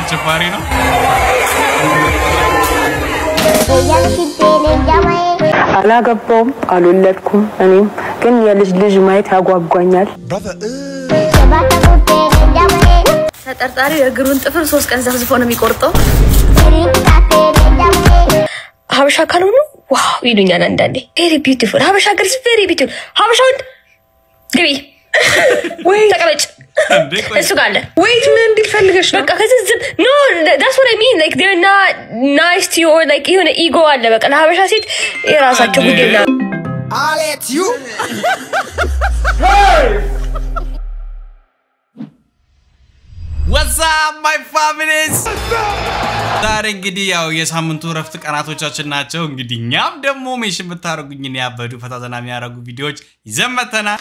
አሸባሪ ነው። አላገባውም፣ አልወለድኩም። እኔም ግን የልጅ ልጅ ማየት ያጓጓኛል። ተጠርጣሪው የእግሩን ጥፍር ሶስት ቀን ዘፍዝፎ ነው የሚቆርጠው። ሀበሻ ካልሆኑ ዋው ይሉኛል አንዳንዴ። ቬሪ ቢዩቲፉል ሀበሻ ገርስ ቬሪ ቢዩቲፉል ሀበሻ ወንድ ግቢ ተቀመጭ እንዴ ቆይ እሱ ጋር አለ ወይት ምን እንዲል ፈልገሽ ነው? በቃ ከዚህ ዝም ኖ ዳስ ወት አይ ሚን ላይክ ዴር ና ናይስ ቱ ዩ ኦር ላይክ የሆነ ኢጎ አለ። በቃ ለሀበሻ ሴት የራሳቸው እንዴ። ጉዳይ ና ወሳብ ማይ ፋሚሊስ ዛሬ እንግዲህ ያው የሳምንቱ እረፍት ቀናቶቻችን ናቸው። እንግዲህ እኛም ደግሞ ሜሽን ብታደርጉኝ ያበዱ ፈታዘና የሚያደርጉ ቪዲዮዎች ይዘን መተናል።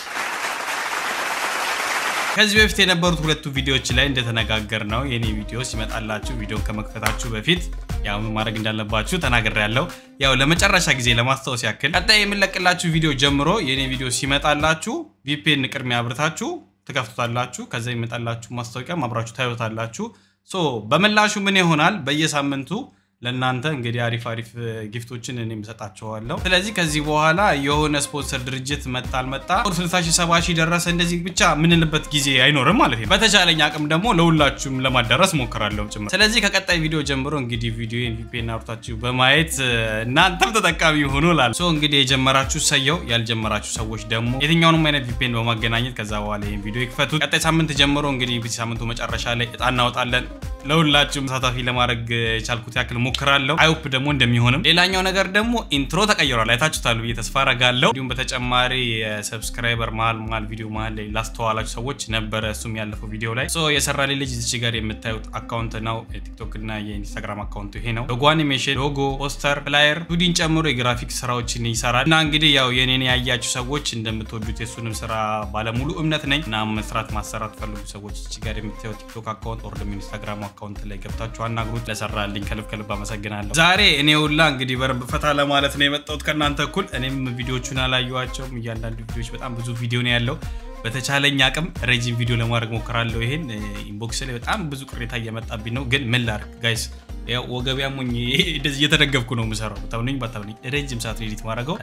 ከዚህ በፊት የነበሩት ሁለቱ ቪዲዮዎች ላይ እንደተነጋገር ነው የኔ ቪዲዮ ሲመጣላችሁ ቪዲዮን ከመክፈታችሁ በፊት ያው ምን ማድረግ እንዳለባችሁ ተናግሬ ያለው ያው ለመጨረሻ ጊዜ ለማስታወስ ያክል ቀጣይ የምንለቅላችሁ ቪዲዮ ጀምሮ የኔ ቪዲዮ ሲመጣላችሁ ቪፒኤን ቅድሚያ አብርታችሁ ትከፍቱታላችሁ። ከዛ የሚመጣላችሁ ማስታወቂያ አብራችሁ ታዩታላችሁ። ሶ በምላሹ ምን ይሆናል በየሳምንቱ ለእናንተ እንግዲህ አሪፍ አሪፍ ጊፍቶችን እኔም እሰጣችኋለሁ። ስለዚህ ከዚህ በኋላ የሆነ ስፖንሰር ድርጅት መጣ አልመጣ 60 ሺህ 70 ሺህ ደረሰ እንደዚህ ብቻ ምንልበት ጊዜ አይኖርም ማለት ነው። በተቻለኝ አቅም ደግሞ ለሁላችሁም ለማዳረስ ሞክራለሁ ጭምር። ስለዚህ ከቀጣይ ቪዲዮ ጀምሮ እንግዲህ ቪዲዮ ቪፒኤን አውርታችሁ በማየት እናንተም ተጠቃሚ ሆኖ ላል ሶ እንግዲህ የጀመራችሁ ሰየው፣ ያልጀመራችሁ ሰዎች ደግሞ የትኛውንም አይነት ቪፒኤን በማገናኘት ከዛ በኋላ ይህን ቪዲዮ ይክፈቱት። ቀጣይ ሳምንት ጀምሮ እንግዲህ በዚህ ሳምንቱ መጨረሻ ላይ እጣ እናወጣለን። ለሁላችሁም ተሳታፊ ለማድረግ የቻልኩት ያክል ሞክራለሁ። አይሆፕ ደግሞ እንደሚሆንም። ሌላኛው ነገር ደግሞ ኢንትሮ ተቀይሯል፣ አይታችሁታል ብዬ ተስፋ አረጋለሁ። እንዲሁም በተጨማሪ የሰብስክራይበር መሀል መሀል ቪዲዮ መሀል ላይ ላስተዋላችሁ ሰዎች ነበረ እሱም ያለፈው ቪዲዮ ላይ ሶ የሰራልኝ ልጅ እዚች ጋር የምታዩት አካውንት ነው። የቲክቶክ እና የኢንስታግራም አካውንቱ ይሄ ነው። ሎጎ አኒሜሽን፣ ሎጎ፣ ፖስተር፣ ፍላየር፣ ቱዲን ጨምሮ የግራፊክ ስራዎችን ይሰራል እና እንግዲህ ያው የኔን ያያችሁ ሰዎች እንደምትወዱት የሱንም ስራ ባለሙሉ እምነት ነኝ እና መስራት ማሰራት ፈልጉ ሰዎች እዚህ ጋር የምታዩት ቲክቶክ አካውንት ኦር ደግሞ ኢንስታግራም አካውንት ላይ ገብታችሁ አናግሩት። ለሰራልኝ ከልብ ከልብ አመሰግናለሁ። ዛሬ እኔ ሁላ እንግዲህ በረብ ፈታ ለማለት ነው የመጣሁት ከእናንተ እኩል። እኔም ቪዲዮቹን አላየኋቸውም። እያንዳንዱ ቪዲዮዎች በጣም ብዙ ቪዲዮ ነው ያለው። በተቻለኝ አቅም ረጅም ቪዲዮ ለማድረግ ሞክራለሁ። ይሄን ኢንቦክስ ላይ በጣም ብዙ ቅሬታ እየመጣብኝ ነው፣ ግን ምን ላድርግ ጋይስ ያው ወገቢያ ሞኝ እንደዚህ እየተደገፍኩ ነው የምሰራው። ታምነኝ ባታምነኝ ረጅም ሰዓት ኤዲት ማድረገው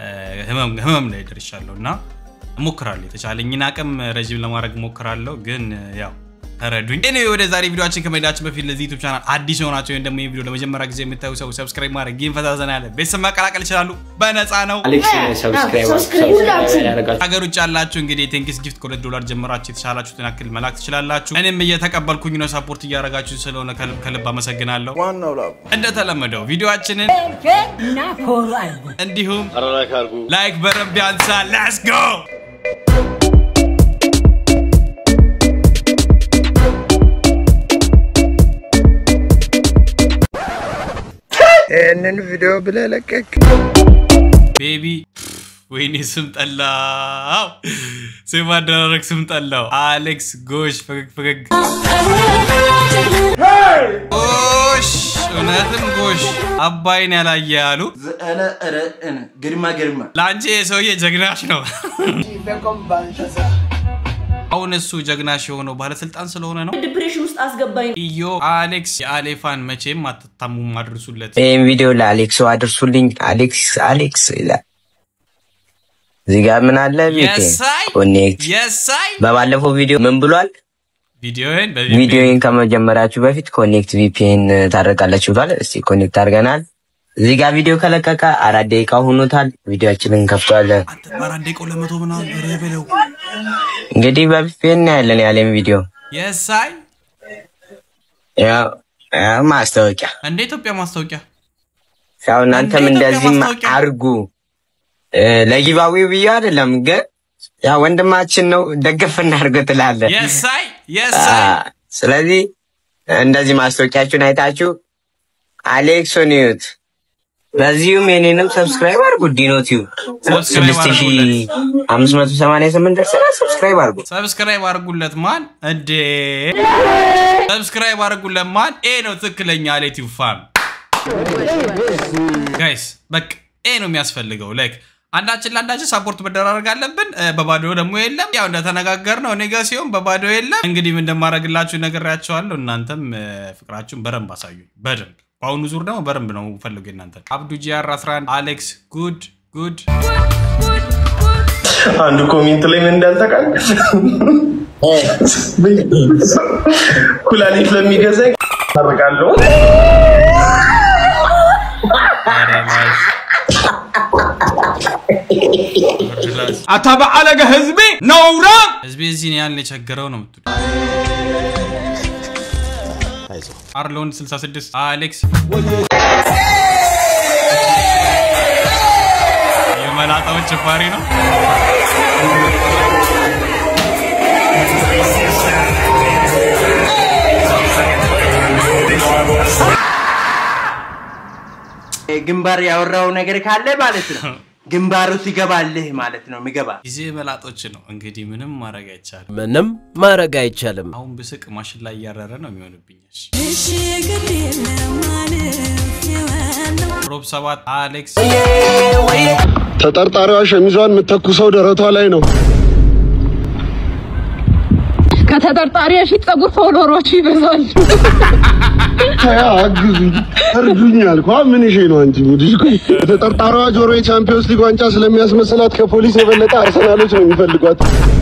ህመም ላይ ደርሻለሁ እና እሞክራለሁ። የተቻለኝን አቅም ረጅም ለማድረግ ሞክራለሁ፣ ግን ያው ተረዱኝ። እኔ ወደ ዛሬ ቪዲዮችን ከመሄዳችን በፊት ለዚህ ዩቱብ ቻናል አዲስ የሆናቸው ወይም ደግሞ ይህ ቪዲዮ ለመጀመሪያ ጊዜ የምታዩ ሰው ሰብስክራይብ ማድረግ ይህን ፈታ ዘና ያለ ቤተሰብ መቀላቀል ይችላሉ። በነፃ ነው። አሌክስ ሰብስክራይብ ያደረጋችሁ ሀገር ውጭ ያላችሁ እንግዲህ ቴንክስ ጊፍት ከሁለት ዶላር ጀምራችሁ የተሻላችሁትን ያክል መላክ ትችላላችሁ። እኔም እየተቀበልኩኝ ነው። ሰፖርት እያደረጋችሁ ስለሆነ ከልብ ከልብ አመሰግናለሁ። እንደተለመደው ቪዲዮችንን እንዲሁም ላይክ በረብ ያንሳ። ሌትስ ጎ ይህንን ቪዲዮ ብለህ ለቀቅ። ቤቢ ወይኔ ስም ጠላው። ስም አደራረግ ስም ጠላው። አሌክስ ጎሽ ፈገግ ፈገግ ጎሽ እውነትም ጎሽ አባይን ያላየ ያሉ ግርማ ግርማ ለአንቺ የሰውዬ ጀግናሽ ነው። አሁን እሱ ጀግናሽ የሆነው ባለስልጣን ስለሆነ ነው። ዲፕሬሽን ውስጥ አስገባኝ። ኢዮ አሌክስ የአሌፋን መቼም አትታሙም፣ አድርሱለት። ይህም ቪዲዮ ለአሌክሶ አድርሱልኝ። አሌክስ አሌክስ ይላል። እዚህ ጋር ምን አለ? የሳይ ኮኔክት የሳይ በባለፈው ቪዲዮ ምን ብሏል? ቪዲዮን ቪዲዮን ከመጀመራችሁ በፊት ኮኔክት ቪፒኤን ታደርጋላችሁ ብሏል። እስቲ ኮኔክት አድርገናል። እዚህ ጋር ቪዲዮ ከለቀቀ አራት ደቂቃ ሆኖታል። ቪዲዮችንን እንከፍተዋለን። በአራት ደቂቃ ለመቶ ምናምን ኧረ በለው እንግዲህ በቪፒኤን ያለን ያለን ቪዲዮ የሳይ ያው ያው ማስታወቂያ እንደ ኢትዮጵያ ማስታወቂያ ያው እናንተም እንደ ኢትዮጵያ እንደዚህም ማስታወቂያ። አርጉ። ለጊባዊ ብዬ አይደለም ግን ያው ወንድማችን ነው ደግፍ እናድርገው ትላለህ። የሳይ የሳይ አ- ስለዚህ እንደዚህ ማስታወቂያችሁን አይታችሁ አሌክሶን ይዩት። በዚሁም የኔንም ሰብስክራይብ አድርጉ። ዲኖ ቲዩብ ሰብስክራይብ ስድስት ሺ አምስት መቶ ሰማንያ ስምንት ደርሰናል። ሰብስክራይብ አድርጉ። ሰብስክራይብ አድርጉለት ማን እንዴ ሰብስክራይብ አድርጉለት ማን ኤ ነው ትክክለኛ ሌቲቭ ፋም ጋይስ በቃ ኤ ነው የሚያስፈልገው ላይክ አንዳችን ለአንዳችን ሳፖርት መደራረግ አለብን። እ፣ በባዶ ደግሞ የለም። ያው እንደተነጋገር ነው እኔ ጋ ሲሆን በባዶ የለም። እንግዲህ ምን እንደማደርግላችሁ ነግሬያቸዋለሁ። እናንተም እ፣ ፍቅራችሁን በደንብ አሳዩ። በደንብ በአሁኑ ዙር ደግሞ በደንብ ነው ፈልጉ እናንተ አብዱ ጂአር 11 አሌክስ ጉድ ጉድ አንዱ ኮሜንት ላይ ምን እንዳልተቃል ኩላሊት ለሚገዛኝ አደርጋለሁ። አታበዓለገ ህዝቤ ነውራ ህዝቤ እዚህን ያህል የቸገረው ነው ምትሉ አርሎን 66 አሌክስ የመላጣዎች ጭፋሪ ነው። ግንባር ያወራው ነገር ካለ ማለት ነው ግንባሩ ሲገባልህ ማለት ነው ምገባ ጊዜ መላጦች ነው እንግዲህ ምንም ማድረግ አይቻልም። ምንም ማድረግ አይቻልም። አሁን ብስቅ ማሽን ላይ እያረረ ነው የሚሆንብኛል። ሮብ ሰባት አሌክስ ተጠርጣሪዋ ሸሚዟን የምተኩሰው ደረቷ ላይ ነው። ከተጠርጣሪ ፊት ጸጉር ፎሎሮቹ ይበዛል። ተያ አግዙኝ፣ እርዱኝ አልኳ። ምን ይሄ ነው አንቺ ሙዲሽ? ተጠርጣሪዋ ጆሮ የቻምፒዮንስ ሊግ ዋንጫ ስለሚያስመስላት ከፖሊስ የበለጠ አርሰናሎች ነው የሚፈልጓት።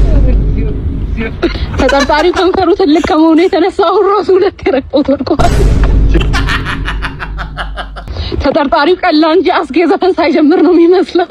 ተጠርጣሪው ከንፈሩ ትልቅ ከመሆኑ የተነሳ አሁን ራሱ ሁለት የረቆት ወድቋል። ተጠርጣሪው ቀላ እንጂ አስጌ ዘፈን ሳይጀምር ነው የሚመስለው።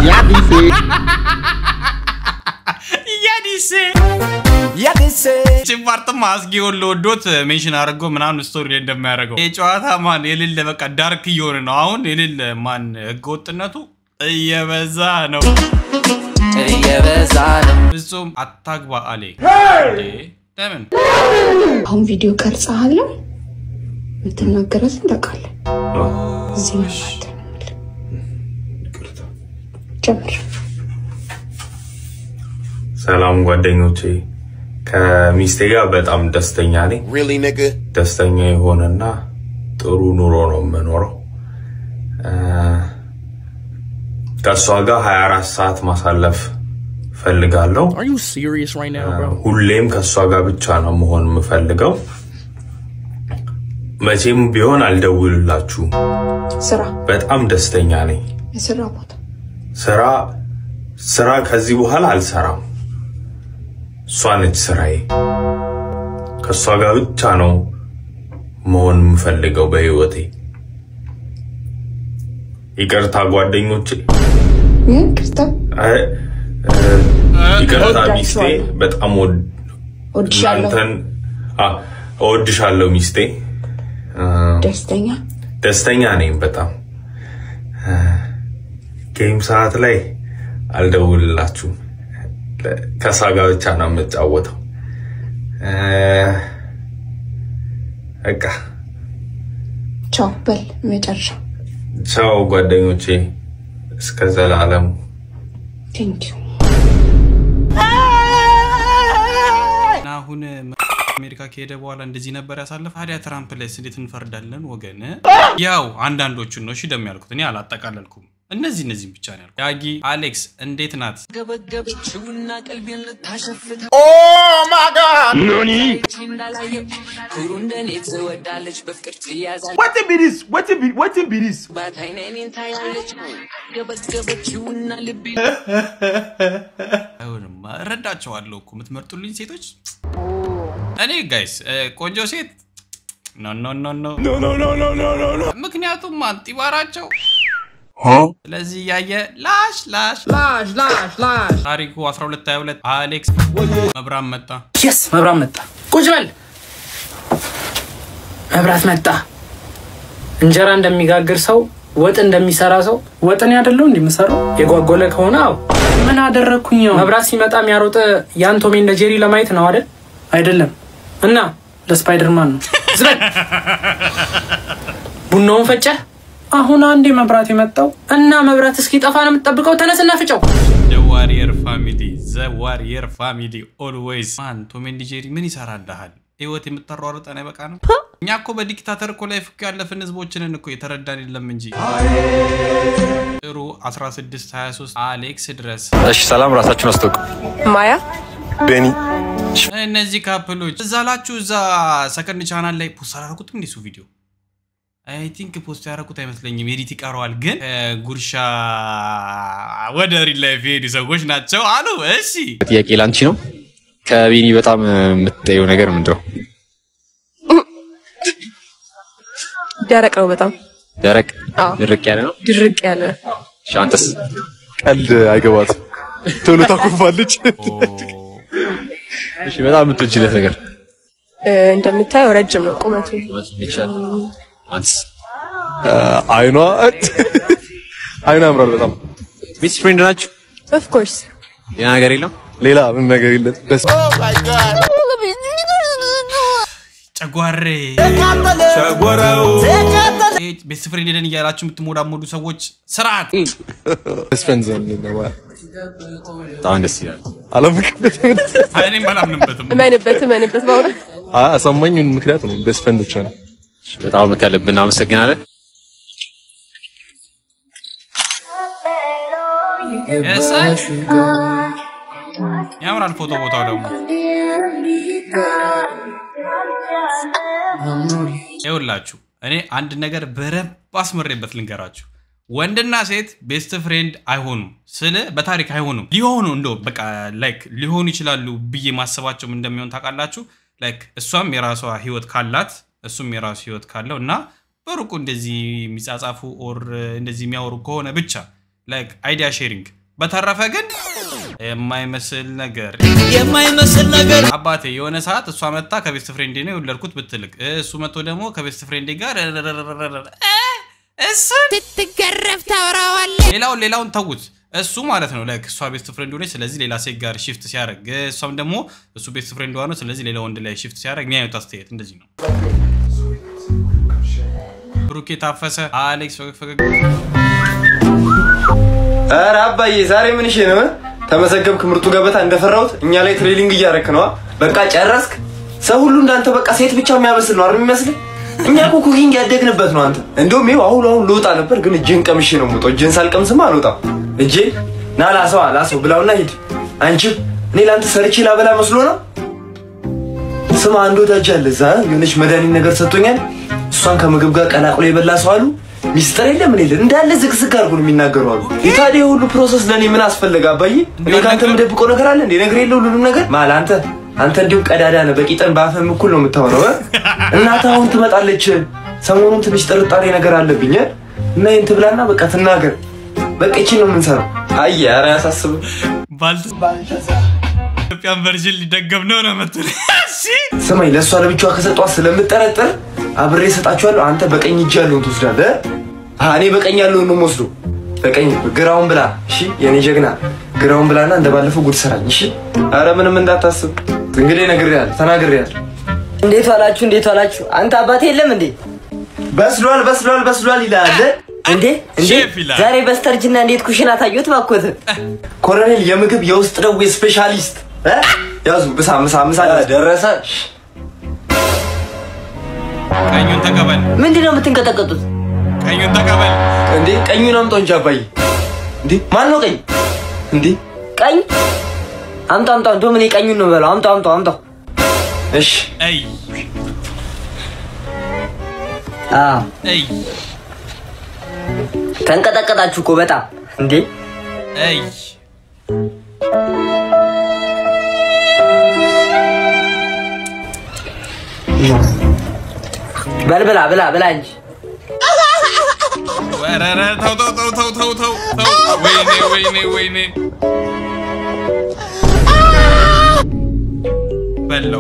ያዲሴ ቺምፓርትማ አስጌ ወሎ ወዶት ሜንሽን አድርጎ ምናምን ስቶሪ ላይ እንደሚያደርገው ይህ ጨዋታ ማን የሌለ በቃ ዳርክ እየሆነ ነው። አሁን የሌለ ማን ህገወጥነቱ እየበዛ ነው እየበዛ ነው። ፍጹም አታግባ አሌ እንዴ! ለምን አሁን ቪዲዮ ቀርጸሃለሁ የምትናገረትን ታውቃለህ። እዚህ ነው ማለት ነው። ጀምር። ሰላም ጓደኞቼ፣ ከሚስቴ ጋር በጣም ደስተኛ ነኝ። ደስተኛ የሆነና ጥሩ ኑሮ ነው የምኖረው። እ፣ ከእሷ ጋር 24 ሰዓት ማሳለፍ ፈልጋለሁ። Are you serious right now, bro? ሁሌም ከእሷ ጋር ብቻ ነው መሆን የምፈልገው። መቼም ቢሆን አልደውልላችሁም። ስራ በጣም ደስተኛ ነኝ። የስራ ቦታ ስራ ስራ ከዚህ በኋላ አልሰራም። እሷ ነች ስራዬ። ከእሷ ጋር ብቻ ነው መሆን የምፈልገው በህይወቴ። ይቅርታ ጓደኞቼ፣ ይህን ክርስታ አይ፣ እ፣ ይቅርታ ሚስቴ፣ በጣም ወድ- ወድሻለሁ። እናንተን አ፣ እወድሻለሁ ሚስቴ። እ፣ ደስተኛ ደስተኛ ነኝ በጣም እ፣ ጌም ሰዓት ላይ አልደውልላችሁም። ለ- ከእሷ ጋር ብቻ ነው የምጫወተው። እ፣ በቃ ቻው በል መጨረሻ ቻው ጓደኞቼ፣ እስከ ዘላለሙ ቴንኪዩ እና አሁን አሜሪካ ከሄደ በኋላ እንደዚህ ነበር ያሳለፍ። ታዲያ ትራምፕ ላይስ እንዴት እንፈርዳለን ወገን? ያው አንዳንዶቹን ነው እሺ ደም ያልኩት እኔ አላጠቃለልኩም። እነዚህ እነዚህም ብቻ ነው ያልኩት። ዳጊ አሌክስ እንዴት ናት? ገበገበችውና ቀልቤን ልታሸፍት ኖኒ ኩሩ እንደኔ ትወዳለች በፍቅር ትያዛለች Wetin be this? Wetin be wetin be this? ባታይን እኔን ታያለች ገበገበችውና ልቤ አይሆንማ እረዳቸዋለሁ እኮ የምትመርጡልኝ ሴቶች። እኔ ጋይስ ቆንጆ ሴት ኖ ኖ ኖ ኖ ምክንያቱም አንጢባራቸው ስለዚህ እያየ ላሽ ላሽ ላሽ ላሽ ላሽ ታሪኩ 1222 አሌክስ መብራን መጣ የስ መብራት መጣ። ቁጭ በል መብራት መጣ። እንጀራ እንደሚጋግር ሰው ወጥ እንደሚሰራ ሰው ወጥን ያደለው እንደሚሰራው የጓጎለ ከሆነ አዎ ምን አደረግኩኝ? ያው መብራት ሲመጣ የሚያሮጥ ያን ቶሜ እንደ ጄሪ ለማየት ነው አይደል? አይደለም። እና ለስፓይደርማን ነው። ዝረግ ቡናውን ፈጨህ። አሁን አንዴ መብራት የመጣው እና መብራት እስኪጠፋ ነው የምትጠብቀው? ተነስና ፍጨው። ዘ ዋሪየር ፋሚሊ ዘ ዋሪየር ፋሚሊ ኦልዌይዝ ማን ቶም ኤንድ ጄሪ ምን ይሰራልሃል? ህይወት የምታሯሩጠን አይበቃ ነው እኛ እኮ በዲክታተር እኮ ላይ ፍክ ያለፍን ህዝቦችንን እኮ የተረዳን የለም እንጂ ጥሩ 16 23 አሌክስ ድረስ እሺ ሰላም፣ ራሳችሁን አስተውቁ። ማያ ቤኒ እነዚህ ካፕሎች እዛ ላችሁ እዛ ሰከንድ ቻናል ላይ ፖስት አላደረጉትም እንዲሱ ቪዲዮ አይ ቲንክ ፖስት ያደረጉት አይመስለኝም። ኤዲት ይቀረዋል። ግን ጉርሻ ወደ ሪል ላይፍ የሄዱ ሰዎች ናቸው አሉ። እሺ ጥያቄ ላንቺ ነው። ከቤኒ በጣም የምትጠየው ነገር ምንድን ነው? ደረቅ ነው በጣም ደረቅ አዎ። ድርቅ ያለ ነው። ድርቅ ያለ እሺ አንተስ? ቀልድ አይገባትም፣ ቶሎ ታኮርፋለች። እሺ በጣም የምትወጂለት ነገር እ፣ እንደምታየው ረጅም ነው ቁመቱ። አንተስ? አይኗ አይኗ ያምራል በጣም። ቤስት ፍሬንድ ናችሁ? ኦፍ ኮርስ ሌላ ነገር የለም? ሌላ ምን ነገር የለም? በስ ጨጓሬ ቤስት ፍሬንድ ሄደን እያላችሁ የምትሞዳሞዱ ሰዎች ስርዓት ቤስት ፍሬንድ ዘን በጣም ደስ ይላል። አላምንበትም። እኔም አላምንበትም። እመንበት እመንበት በእውነት አሳማኝ ምክንያት ነው። ቤስት ፍሬንድ ብቻ ነው። በጣም ከልብ እናመሰግናለን። የሳይ ያምራል ፎቶ ቦታው ደግሞ ይኸውላችሁ እኔ አንድ ነገር በደንብ አስመሬበት ልንገራችሁ። ወንድና ሴት ቤስት ፍሬንድ አይሆኑም ስለ በታሪክ አይሆኑም። ሊሆኑ እንደ በቃ ላይክ ሊሆኑ ይችላሉ ብዬ ማሰባቸውም እንደሚሆን ታውቃላችሁ። ላይክ እሷም የራሷ ህይወት ካላት እሱም የራሱ ህይወት ካለው እና በሩቁ እንደዚህ የሚጻጻፉ ኦር እንደዚህ የሚያወሩ ከሆነ ብቻ ላይክ አይዲያ ሼሪንግ። በተረፈ ግን የማይመስል ነገር የማይመስል ነገር አባቴ የሆነ ሰዓት እሷ መታ ከቤስት ፍሬንዴ ነው የወለድኩት ብትልቅ እሱ መጥቶ ደግሞ ከቤስት ፍሬንዴ ጋር እሱ ስትገረፍ ታወራዋለህ። ሌላውን ሌላውን ተዉት። እሱ ማለት ነው ላይክ እሷ ቤስት ፍሬንድ ሆነች፣ ስለዚህ ሌላ ሴት ጋር ሽፍት ሲያደርግ እሷም ደግሞ እሱ ቤስት ፍሬንድ ነው፣ ስለዚህ ሌላ ወንድ ላይ ሽፍት ሲያደርግ የሚያዩት አስተያየት እንደዚህ ነው። ብሩኬ ታፈሰ፣ አሌክስ ፈገግ ፈገግ ኧረ አባዬ ዛሬ ምን እሺ ነው? ተመዘገብክ ምርጡ ገበታ እንደፈራሁት እኛ ላይ ትሬኒንግ እያረክ ነዋ። በቃ ጨረስክ? ሰው ሁሉ እንዳንተ በቃ ሴት ብቻ የሚያበስል ነው አይደል የሚመስልህ? እኛ እኮ ኩኪንግ ያደግንበት ነው አንተ። እንደውም ይኸው አሁን አሁን ልወጣ ነበር ግን እጄን ቀምሼ ነው የምወጣው። እጄን ሳልቀምስማ አልወጣም። እጄ ና ላሰዋ ላሰው ብላውና ሂድ። አንቺም እኔ ለአንተ ሰርቼ ላበላ መስሎ ነው። ስማ አንድ ወዳጅ አለ እዛ የሆነች መድኃኒት ነገር ሰጥቶኛል። እሷን ከምግብ ጋር ቀላቅሎ የበላ ሰው አሉ ሚስጥር የለም ምን የለም እንዳለ ዝግዝግ አድርጎ ነው የሚናገሩ አሉ። የታዲያ ሁሉ ፕሮሰስ ለእኔ ምን አስፈለገ አባዬ? እኔ ከአንተ የምደብቀው ነገር አለ እንዴ? ነገር የለ ሁሉንም ነገር ማል አንተ አንተ እንዲሁም ቀዳዳ ነህ። በቂጠን በአፍህም እኩል ነው የምታወራው። እ? እናትህ አሁን ትመጣለች። ሰሞኑን ትንሽ ጥርጣሬ ነገር አለብኝ እ? እና ይህን ትብላና በቃ ትናገር። በቃ ይቺን ነው የምንሰራው። አየ ኧረ አያሳስብም። ኢትዮጵያን ቨርዥን ሊደገም ነው ነው የምትል ስማኝ ለእሷ ለብቻዋ ከሰጧት ስለምጠረጥር አብሬ እሰጣችኋለሁ። አንተ በቀኝ እጅ ያለውን ትወስዳለህ። አ እኔ በቀኝ ያለውን ነው የምወስደው። በቀኝ ግራውን ብላ። እሺ የኔ ጀግና ግራውን ብላና እንደ ባለፈው ጉድ ሰራኝ። እሺ አረ ምንም እንዳታስብ። እንግዲህ ነግሬሃለሁ፣ ተናግሬሃለሁ። እንዴት ዋላችሁ? እንዴት ዋላችሁ? አንተ አባቴ የለም እንዴ? በስሏል፣ በስሏል፣ በስሏል ይላል እንዴ እንዴ! ሼፍ ይላል። ዛሬ በስተርጅና እንዴት ኩሽና ታዩት? ባኮት ኮሎኔል የምግብ የውስጥ ደዌ ስፔሻሊስት እ? ያዙ ምሳ ምሳ ምሳ ደረሰ። ቀኙን ተቀበል። ምንድን ነው የምትንቀጠቀጡት? ቀኙን ተቀበል። እንዴ ቀኙን አምጣው እንጂ አባዬ። እንዴ ማን ነው ቀኝ? እንዴ ቀኝ አምጣው አምጣው። እንደውም እኔ ቀኙን ነው በለው። አምጣው አምጣው አምጣው። እሺ አይ አዎ አይ ተንቀጠቀጣችሁ እኮ በጣም እንዴ። አይ በል ብላ ብላ ብላ እንጂ ኧረ ኧረ ተው ተው ተው ተው ተው ተው ተው ወይኔ ወይኔ ወይኔ በለው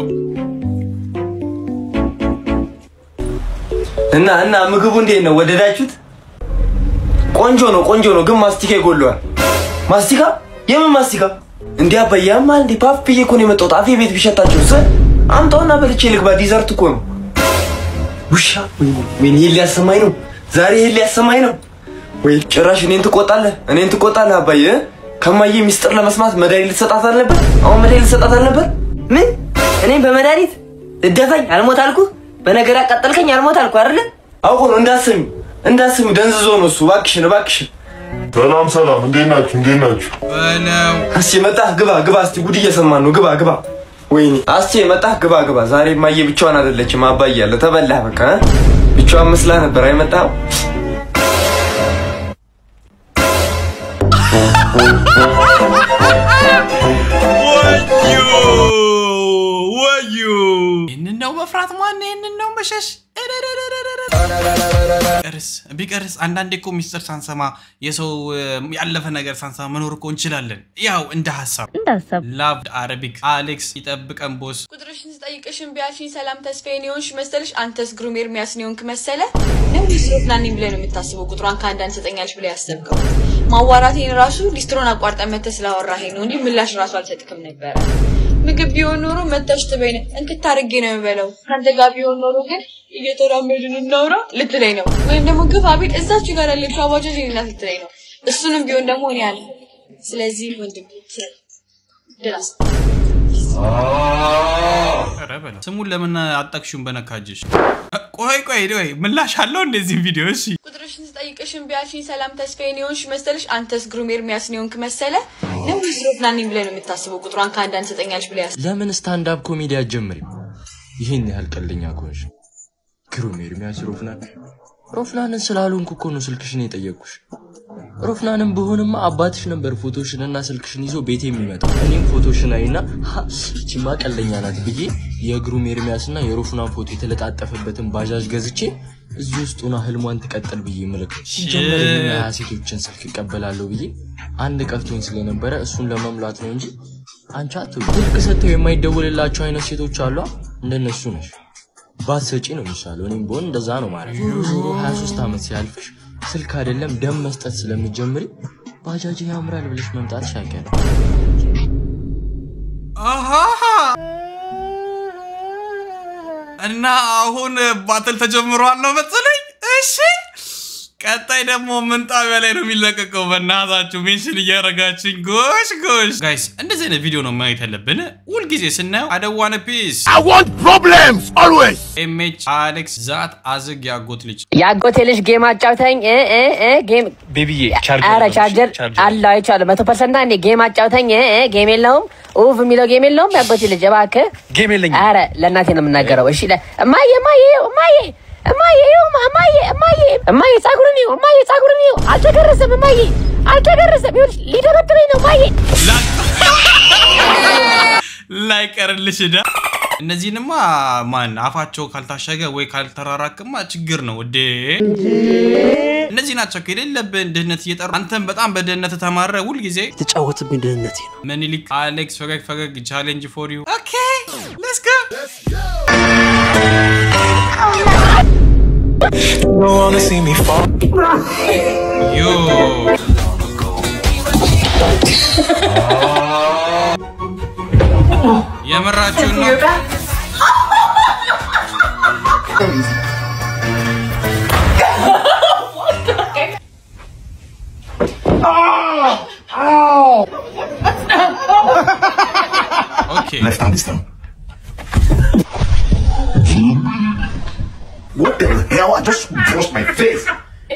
እና እና ምግቡ እንዴት ነው? ወደዳችሁት? ቆንጆ ነው ቆንጆ ነው፣ ግን ማስቲካ ይጎለዋል። ማስቲካ? የምን ማስቲካ? እንዴ አባዬ ያማል እንዴ? ፓፍ ብዬ እኮ ነው የመጣሁት። አፌ ቤት ቢሸታችሁ ስ አምጣውና በልቼ ልግባ። ዲዘርት እኮ ነው። ውሻ ወይኔ ይሄን ሊያሰማኝ ነው ዛሬ፣ ይሄን ሊያሰማኝ ነው ወይ? ጭራሽ እኔን ትቆጣለህ፣ እኔን ትቆጣለህ አባዬ። እ? ከማዬ ሚስጥር ለመስማት መድኃኒት ልትሰጣት አልነበር? አሁን መድኃኒት ልትሰጣት አልነበር? ምን እኔም በመድኃኒት እደፈኝ አልሞት አልኩ። በነገር ያቃጠልከኝ አልሞት አልኩ አይደለ? አውቆ ነው እንዳስሚ እንዳስሚ ደንዝዞ ነው እሱ። እባክሽን እባክሽን። ሰላም ሰላም፣ እንዴት ናችሁ? እንዴት ናችሁ? በለው አስቼ መጣህ፣ ግባ ግባ። እስቲ ጉድ እየሰማን ነው። ግባ ግባ። ወይኔ አስቼ መጣህ፣ ግባ ግባ። ዛሬ ማየ ብቻዋን አይደለችም፣ አባዬ አለ። ተበላህ በቃ እ? ብቻዋን መስላ ነበር አይመጣው ወዩ ወዩ ይህንን ነው መፍራት ማን ይህንን ነው መሸሽ ቢቀርስ ቢቀርስ አንዳንዴ እኮ ሚስጥር ሳንሰማ የሰው እ፣ ያለፈ ነገር ሳንሰማ መኖር እኮ እንችላለን ያው እንደ ሀሳብ ላቭ አረቢክ አሌክስ ይጠብቀን ቦስ ቁጥርሽን ስጠይቅሽን ቢያልሽኝ ሰላም ተስፋዬን የሆንሽ መሰለሽ? አንተስ ግሩም ኤርሚያስን የሆንክ መሰለ? ነው ሊስትሮት ናኒ ብለህ ነው የምታስበው? ቁጥሯን ከአንዳንድ ትሰጠኛለች ብለህ ያሰብከው? ማዋራቴን ራሱ ሊስትሮን አቋርጠን መተህ ስላወራኸኝ ነው እንጂ ምላሽ ራሱ አልሰጥክም ነበረ። ምግብ ቢሆን ኖሮ መተሽ ትበይነ እንክት አድርጌ ነው የምበለው። ከአንተ ጋር ቢሆን ኖሮ ግን እየተራመድን እናውራ ልትለኝ ነው። ወይም ደግሞ ግፋ ቤት እዛችሁ ጋር ያለችው አባጃጅ እኔ ናት ልትለኝ ነው። እሱንም ቢሆን ደግሞ እኔ አለ። ስለዚህ ወንድም ድረስ ኧረ በለው ስሙን ለምን አጠቅሹን በነካጅሽ ቆይ ቆይ ቆይ ምላሽ አለው እንደዚህ ቪዲዮ እሺ ቁጥርሽን ስጠይቅሽን ቢያልሽኝ ሰላም ተስፋዬን የሆንሽ መሰለሽ? አንተስ ግሩም ኤርሚያስን የሆንክ መሰለ? ነው ሊስትሮት ናኒ ብለህ ነው የምታስበው? ቁጥሯን ከአንዳንድ ትሰጠኛለች ብለህ ያስ ለምን ስታንድ አፕ ኮሜዲ አትጀምሪም? ይህን ያህል ቀልደኛ ከሆንሽ ግሩም ኤርሚያስ ሮፍናን ሮፍናንን ስላልሆንኩ እኮ ነው ስልክሽን የጠየቅኩሽ። ሮፍናንን ብሆንማ አባትሽ ነበር ፎቶሽን እና ስልክሽን ይዞ ቤት የሚመጣው። እኔም ፎቶሽን አይና "ሀ፣ ይቺማ ቀልደኛ ናት ብዬ የግሩም ኤርሚያስ እና የሮፍናን ፎቶ የተለጣጠፈበትን ባጃጅ ገዝቼ እዚህ ውስጥ ሆና ህልሟን ትቀጥል ብዬ ምልክ ሲጀመር እኔ ሀያ ሴቶችን ስልክ እቀበላለሁ ብዬ አንድ ቀፍቶኝ ስለነበረ እሱን ለመሙላት ነው እንጂ አንቺ አትበይ። ስልክ ሰጥተው የማይደወልላቸው አይነት ሴቶች አሏ። እንደነሱ ነሽ። ባትሰጪ ነው የሚሻለው። እኔም ብሆን እንደዛ ነው ማለት ዞሮ ዞሮ 23 ዓመት ሲያልፍሽ ስልክ አይደለም ደም መስጠት ስለምጀምሪ ባጃጅ ያምራል ብለሽ መምጣትሽ አይቀርም። አሃሃ እና አሁን ባትል ተጀምሯል ነው መሰለኝ። እሺ ቀጣይ ደግሞ ምን ጣቢያ ላይ ነው የሚለቀቀው? በእናታችሁ ሜንሽን እያደረጋችኝ ጎሽ ጎሽ። ጋይስ እንደዚህ አይነት ቪዲዮ ነው ማየት ያለብን። ሁልጊዜ ስናየው አደዋነ ፒስ I want problems always. ኤምኤች አሌክስ ዛት አዝግ ያጎት ልጅ የአጎቴ ልጅ ጌም አጫውተኝ እ እ እ ጌም ቤቢዬ ኧረ ቻርጀር አለው አይቼዋለሁ። መቶ ፐርሰንት እንዴ ጌም አጫውተኝ እ እ ጌም የለውም ኡፍ የሚለው ጌም የለውም። የአጎቴ ልጅ እባክህ ጌም የለኝም። ኧረ ለእናቴ ነው የምናገረው። እሺ ለ- እማዬ እማዬ ይኸው፣ እማዬ እማዬ ይኸው፣ እማዬ እማዬ እማዬ ጸጉርን ይኸው፣ እማዬ ጸጉርን ይኸው፣ አልተገረዘም እማዬ አልተገረዘም። ይኸውልሽ ሊደበድበኝ ነው እማዬ ላይቀርልሽ ዳ እነዚህንማ ማን አፋቸው ካልታሸገ ወይ ካልተራራክማ ችግር ነው እዴ እነዚህ ናቸው እኮ የሌለብን ድህነት እየጠሩ አንተም በጣም በድህነት ተማረ ሁልጊዜ የተጫወትብኝ ድህነቴ ነው። ምኒልክ አሌክስ ፈገግ ፈገግ ቻሌንጅ ፎር ዩ ኦኬ ሌትስ ጎ ዮ የምራችሁን ነው ኦኬ Left hand is down. What the hell? I just brushed my face.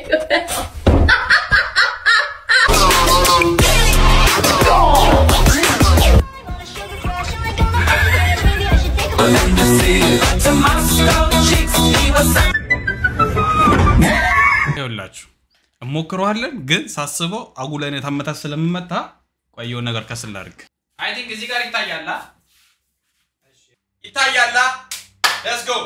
ይኸውላችሁ እሞክረዋለን፣ ግን ሳስበው አጉል አይነት አመታት ስለምመታ ቆየው ነገር ከስል አድርግ። አይ ቲንክ እዚህ ጋር ይታያላ ይታያላ። ሌትስ ጎ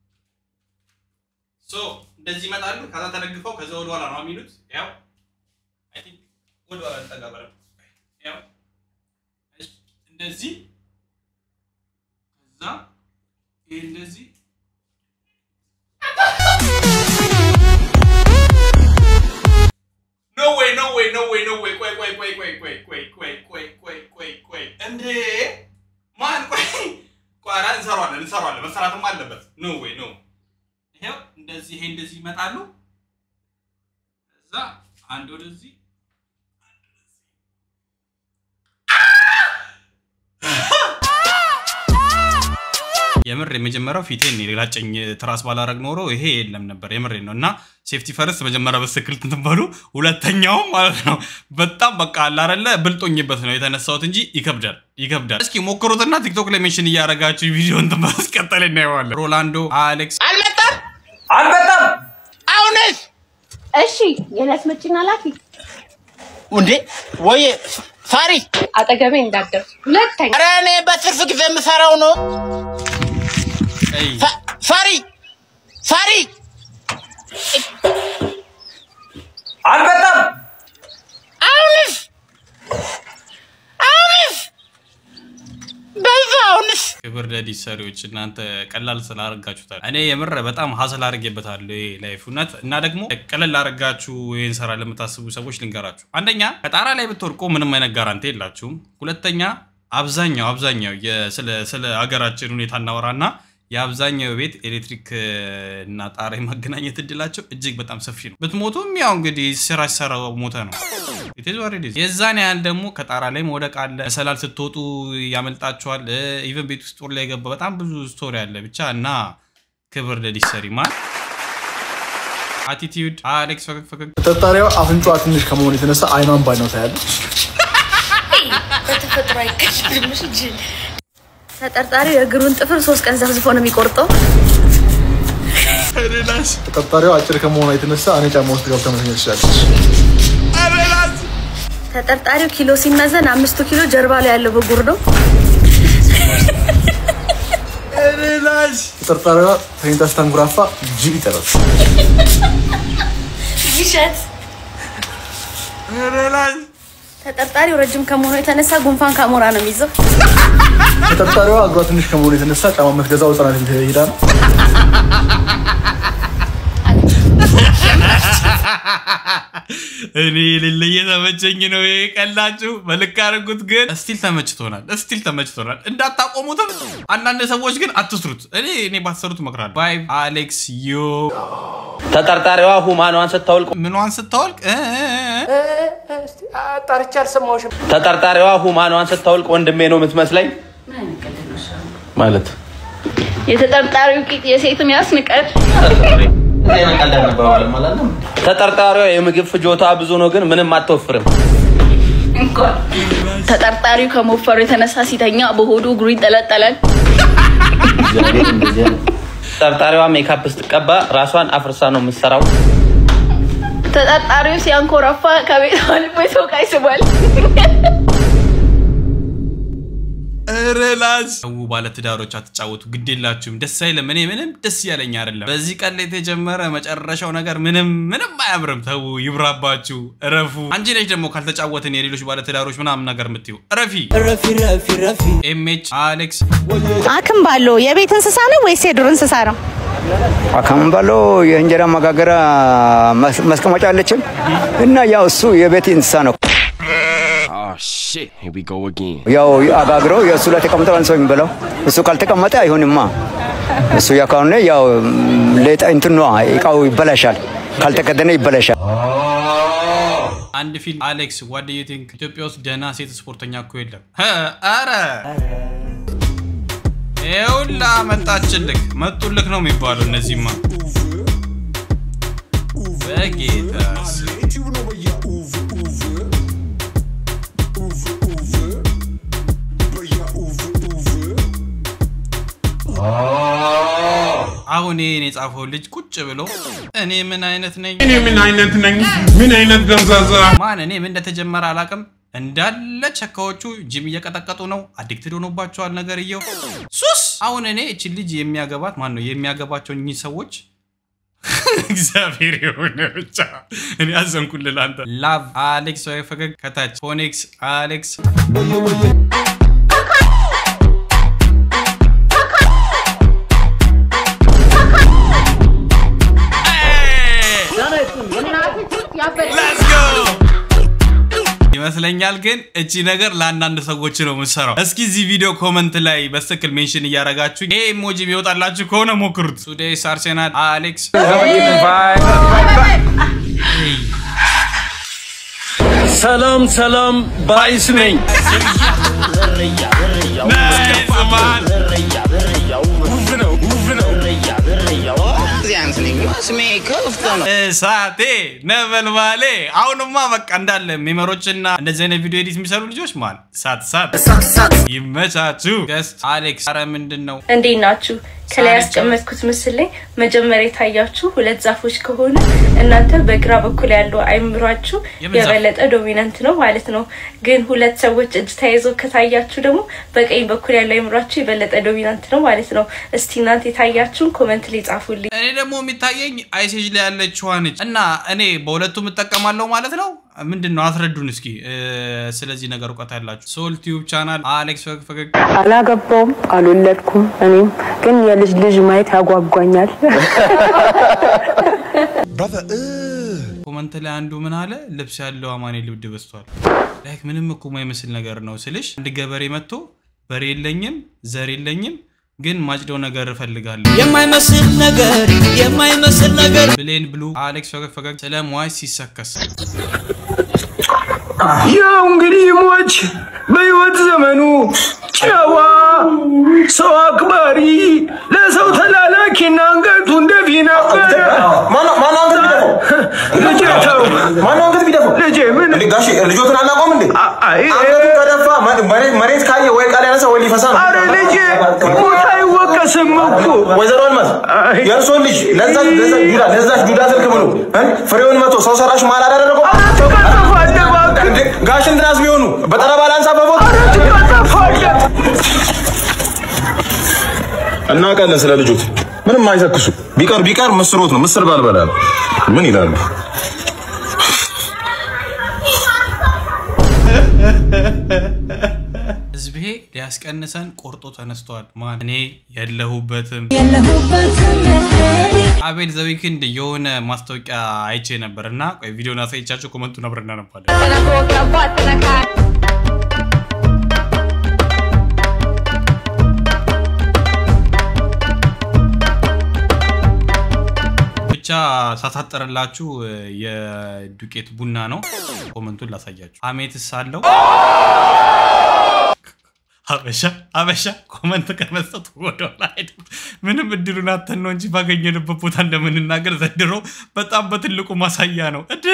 ሶ እንደዚህ ይመጣሉ። ከዛ ተደግፈው ከዛ ወደ ኋላ ነው የሚሉት። ያው አይ ቲንክ ወደ ኋላ ልጠጋ በለው። ያው እሺ፣ እንደዚህ ከዛ ይሄ እንደዚህ ኖ ዌይ ኖ ዌይ ኖ ዌይ ኖ ዌይ ቆይ ቆይ ቆይ ቆይ ቆይ ቆይ ቆይ ቆይ ቆይ ቆይ ቆይ እንዴ ማን ቆይ ቆይ ኧረ እንሰራዋለን እንሰራዋለን መሰራትም አለበት ኖ ዌይ ኖ ይሄው እንደዚህ ይሄ እንደዚህ ይመጣሉ እዛ አንድ ወደዚህ የምር የመጀመሪያው ፊቴን ላጨኝ ትራስ ባላረግ ኖሮ ይሄ የለም ነበር። የምሬ ነው እና ሴፍቲ ፈርስት መጀመሪያ በትክክል ትንበሉ፣ ሁለተኛውም ማለት ነው በጣም በቃ አላረለ ብልጦኝበት ነው የተነሳሁት እንጂ ይከብዳል ይከብዳል። እስኪ ሞክሩትና ቲክቶክ ላይ ሜንሽን እያረጋችሁ ቪዲዮን በማስቀጠል እናየዋለን። ሮላንዶ አሌክስ አልመጣም አልመጣም። አሁንስ እሺ የዕለት መጪና ላኪ እንዴ ወይ ሳሪ አጠገቤ እንዳደር ሁለተኛ ኧረ እኔ በትርፍ ጊዜ የምሰራው ነው። ሳ- ሳሪ ሳሪ አልመጣም። አሁንስ አሁንስ በዛ አሁንስ ክብር ለዲስ ሰሪዎች እናንተ ቀላል ስላደረጋችሁታል። እኔ የምር በጣም ሀስል አድርጌበታለሁ ይሄ ላይፍ እውነት። እና ደግሞ ቀለል አድርጋችሁ ይህን ስራ ለምታስቡ ሰዎች ልንገራችሁ። አንደኛ ከጣራ ላይ ብትወድቁ ምንም አይነት ጋራንቲ የላችሁም። ሁለተኛ አብዛኛው አብዛኛው የ- ስለ- ስለ ሀገራችን ሁኔታ እናወራና የአብዛኛው ቤት ኤሌክትሪክ እና ጣራ የማገናኘት እድላቸው እጅግ በጣም ሰፊ ነው። ብትሞቱም ያው እንግዲህ ስራ ሲሰራ ሞተ ነው። It is what it is። የዛን ያህል ደግሞ ከጣራ ላይ መውደቅ አለ። መሰላል ስትወጡ ያመልጣችኋል። ኢቨን ቤት ውስጥ ጦር ላይ የገባ በጣም ብዙ ስቶሪ አለ ብቻ እና ክብር ለዲሰሪ ማን አቲቲዩድ አሌክስ ፈገግ ፈገግ ተጠርጣሪዋ አፍንጫዋ ትንሽ ከመሆኑ የተነሳ አይኗን ባይነው ታያለች። በተፈጥሮ አይቀጭም እንጂ ተጠርጣሪው የእግሩን ጥፍር ሶስት ቀን ዘፍዝፎ ነው የሚቆርጠው። ተጠርጣሪዋ አጭር ከመሆኗ የተነሳ እኔ ጫማ ውስጥ ገብታ መተኛት ትችላለች። ተጠርጣሪው ኪሎ ሲመዘን አምስቱ ኪሎ ጀርባ ላይ ያለው ብጉር ነው። ተጠርጣሪዋ ተኝታ ስታንጉራፋ ጅብ ይጠራል። ይሸት ተጠርጣሪው ረጅም ከመሆኑ የተነሳ ጉንፋን ከአሞራ ነው የሚይዘው። ተጠርጣሪዋ እግሯ ትንሽ ከመሆኑ የተነሳ ጫማ የምትገዛው ህጻናት ቤት ሄዳ ነው። እኔ ልል እየተመቸኝ ነው። ይሄ ቀላችሁ በልክ አድርጉት። ግን እስቲል ተመችቶናል፣ እስቲል ተመችቶናል። እንዳታቆሙትም። አንዳንድ ሰዎች ግን አትስሩት። እኔ እኔ ባትሰሩት እመክራለሁ። ባይ አሌክስ ዮ ተጠርጣሪዋ ሁማኗን ስታወልቅ ምኗን ስታወልቅ እ- ጣርቻ አልሰማሁሽም። ተጠርጣሪዋ ሁማኗን ስታወልቅ ወንድሜ ነው የምትመስለኝ ማለት የተጠርጣሪው ቂጥ የሴትን ያስንቀል። ተጠርጣሪዋ የምግብ ፍጆታ ብዙ ነው፣ ግን ምንም አትወፍርም። ተጠርጣሪው ከመወፈሩ የተነሳ ሲተኛ በሆዱ እግሩ ይንጠለጠላል። ተጠርጣሪዋ ሜካፕ ስትቀባ ራሷን አፍርሳ ነው የምትሰራው። ተጠርጣሪው ሲያንኮራፋ ከቤት አልፎ ሰው ዕቃ ይስባል። ረላስ ሰው ባለትዳሮች አትጫወቱ፣ ግድ የላችሁም። ደስ አይልም። እኔ ምንም ደስ ያለኝ አይደለም። በዚህ ቀን ላይ የተጀመረ መጨረሻው ነገር ምንም ምንም አያምርም። ተው ይብራባችሁ፣ እረፉ። አንቺ ነች ደግሞ ካልተጫወትን የሌሎች ባለትዳሮች ምናምን ነገር የምትዩ እረፊ፣ ረፊ፣ ረፊ፣ ረፊ። ኤምኤች አሌክስ አክም ባለው የቤት እንስሳ ነው ወይስ የዱር እንስሳ ነው? አካምባሎ የእንጀራ መጋገሪያ መስ- ማስቀመጫ አለችን እና ያው እሱ የቤት እንስሳ ነው። ያው አጋግረው የእሱ ላይ ተቀምጠው አንድ ሰው የሚበላው እሱ ካልተቀመጠ አይሆንማ። እሱ ያ ከሆነ ያው ሌጣ እንትኗ እቃው ይበላሻል፣ ካልተከደነ ይበላሻል። አንድ ፊልም አሌክስ ዋት ዱ ዩ ቲንክ ኢትዮጵያ ውስጥ ደህና ሴት ስፖርተኛ እኮ የለም። እ፣ ኧረ ይኸውላ መጣችልክ መጡልክ ነው የሚባለው። እነዚህማ በጌታ ስም አሁን ይህን የጻፈው ልጅ ቁጭ ብሎ እኔ ምን አይነት ነኝ እኔ ምን አይነት ነኝ? ምን አይነት ገንዛዛ ማን እኔ ምን እንደተጀመረ አላቅም። እንዳለ ቸካዎቹ ጅም እየቀጠቀጡ ነው። አዲክትድ ሆኖባቸዋል ነገርየው ሱስ። አሁን እኔ እችን ልጅ የሚያገባት ማን ነው የሚያገባቸው እኚህ ሰዎች እግዚአብሔር የሆነ ብቻ እኔ አዘንኩልህ አንተ። ላቭ አሌክስ ወይ ፈገግ ከታች ፎኔክስ አሌክስ ይመስለኛል ግን እቺ ነገር ለአንዳንድ ሰዎች ነው የምትሰራው። እስኪ እዚህ ቪዲዮ ኮመንት ላይ በትክክል ሜንሽን እያረጋችሁ ይሄ ኢሞጂ ቢወጣላችሁ ከሆነ ሞክሩት። ሱዴስ አርሴናል አሌክስ ሰላም ሰላም ባይስ ነኝ። ናይስ ማን እሳቴ ነበልባሌ። አሁንማ በቃ እንዳለ ሜመሮችና እንደዚህ አይነት ቪዲዮ ኤዲት የሚሰሩ ልጆች ማል ሳት ሳት ይመቻችሁ። ገስት አሌክስ፣ አረ ምንድን ነው እንዴት ናችሁ? ከላይ ያስቀመጥኩት ምስል ላይ መጀመሪያ የታያችሁ ሁለት ዛፎች ከሆነ እናንተ በግራ በኩል ያለው አይምሯችሁ የምን ዛፍ? የበለጠ ዶሚናንት ነው ማለት ነው። ግን ሁለት ሰዎች እጅ ተያይዘው ከታያችሁ ደግሞ በቀኝ በኩል ያለው አይምሯችሁ የበለጠ ዶሚናንት ነው ማለት ነው። እስቲ እናንተ የታያችሁን ኮመንት ላይ ጻፉልኝ። እኔ ደግሞ የሚታየኝ አይሴጅ ላይ ያለችዋ ነች እና እኔ በሁለቱም እጠቀማለሁ ማለት ነው። ምንድን ነው አስረዱን እስኪ እ፣ ስለዚህ ነገር እውቀት ያላችሁ ሶል ቲዩብ ቻናል አሌክስ ፈገግ ፈገግ አላገባውም፣ አልወለድኩም። እኔም ግን የልጅ ልጅ ማየት ያጓጓኛል። ኮመንት ላይ አንዱ ምን አለ ልብስ ያለው አማኔ ልብድ በስቷል። ላይክ ምንም እኮ የማይመስል ነገር ነው ስልሽ አንድ ገበሬ መጥቶ በሬ የለኝም ዘር የለኝም ግን ማጭደው ነገር እፈልጋለሁ የማይመስል ነገር የማይመስል ነገር ብሌን ብሉ አሌክስ ፈገግ ፈገግ ስለ ሟች ሲሰከስ ያው እንግዲህ ሞች በህይወት ዘመኑ ጨዋ ሰው አክባሪ ለሰው ተላላኪና አንገቱ እንደፊ ነበረ። ልጄ ተው፣ ልጄ ምን ጋሼ ልጆትን አናውቀውም እንዴ? አንገቱ ከደፋ መሬት መሬት ካየ ወይ ቃል ያነሳ ወይ ሊፈሳ ነው። አረ ልጄ ሞት አይወቀስም እኮ ወይዘሮ አልማዝ የእርሶን ልጅ ለዛች ለዛች ዱዳ ለዛች ዱዳ ስልክ ብሎ እ? ፍሬውን መቶ ሰው ሰራሽ ማል አደረገው እንዴ? ጋሽ እንትናስ ቢሆኑ በጠረባ ላንሳ በቦታ እናውቃለን ስለ ልጆት ምንም አይተክሱ ቢቀር ቢቀር ምስሮት ነው ምስር ባልበላ ነው ምን ይላሉ ህዝቤ ሊያስቀንሰን ቆርጦ ተነስተዋል። ማን እኔ የለሁበትም። አቤል ዘዊክንድ የሆነ ማስታወቂያ አይቼ ነበር እና ቆይ ቪዲዮን አሳይቻቸው ኮመንቱን አብረን እናነባለን። ብቻ ሳሳጠረላችሁ የዱቄት ቡና ነው። ኮመንቱን ላሳያችሁ። አሜትስ አለው አበሻ አበሻ ኮመንት ከመስጠቱ ወደኋላ አይደለም። ምንም እድሉን አተን ነው እንጂ ባገኘንበት ቦታ እንደምንናገር ዘንድሮ በጣም በትልቁ ማሳያ ነው። እድ